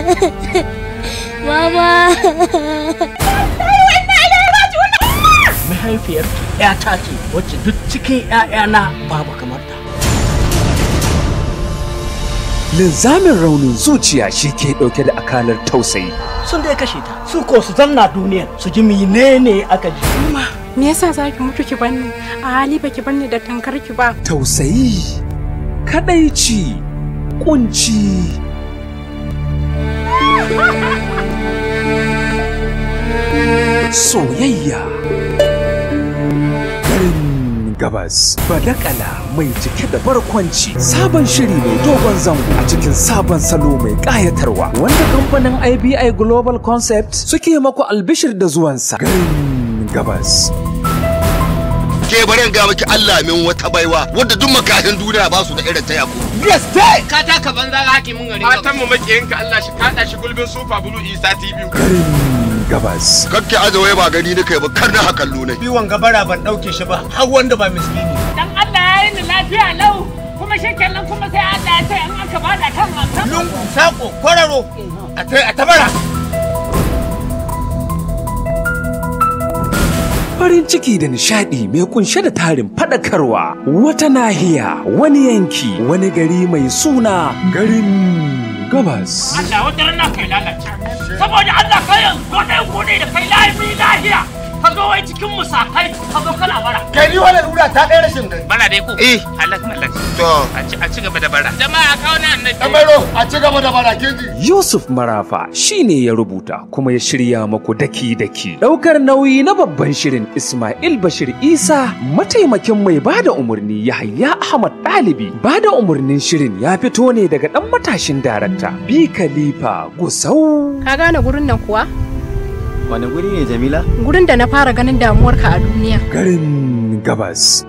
Mama. mahaifiyar ‘yata ce wacce duk cikin ‘ya'yana babu kamar ta. Linzamin raunin zuciya shi ke ɗauke da akalar tausayi. Sun dai kashe ta, su ko su zanna duniyar su ji menene aka ji. Me yasa za ki mutu ki banni? A hali ba ki banni da tankar ki ba. Tausayi, kadaici, kunci. Soyayya. Garin gabas. Badakala mai cike da barkwanci. Sabon shiri mai dogon zango a cikin sabon salo mai ƙayatarwa. Wanda kamfanin IBI Global Concept suke maku albishir da zuwansa. Garin gabas. ke barin ga miki Allah min wata baiwa wadda duk makahin duniya ba su da irin ta yako Gaske! ka taka banza ga hakimin gari fatan mu makiyinka Allah shi kada shi gulbin super blue isa tv Garin gabas. kakke azawai ba gani na kai ba kar na hakallo ne Biwon gabara ban ɗauke shi ba, har wanda ba miskini. dan Allah ya yi ni lafiya lau kuma shi kenan kuma sai Allah ya ce in aka bada kan wankan Lungu, saƙo, kwararo, a ta a tabara. Farin ciki da nishadi mai kunshe da tarin fadakarwa wata nahiya wani yanki wani gari mai suna garin gabas. Allah wata rana kai lalace saboda Allah kai yanzu ko dai ko dai da kai lafi lafiya ka zo wai cikin musakai ka zo kana bara Kai ni wannan lura ta ɗaya rashin gani. bara dai ko eh halak halak to a ci a ci gaba da bara jama'a kawo na annabi kamaro a ci gaba da barakin ji Yusuf Marafa shine ya rubuta kuma ya shirya maku daki-daki. Daukar nauyi na babban shirin Ismail Bashir Isa mataimakin mai bada umarni Yahaya Ahmad Ɗalibi. Bada umarnin shirin ya fito ne daga ɗan matashin darakta Bi Khalifa Gusau. Ka gane gurin nan kuwa? Wani guri ne Jamila? Gurin da na fara ganin damuwarka a duniya. Garin Gabas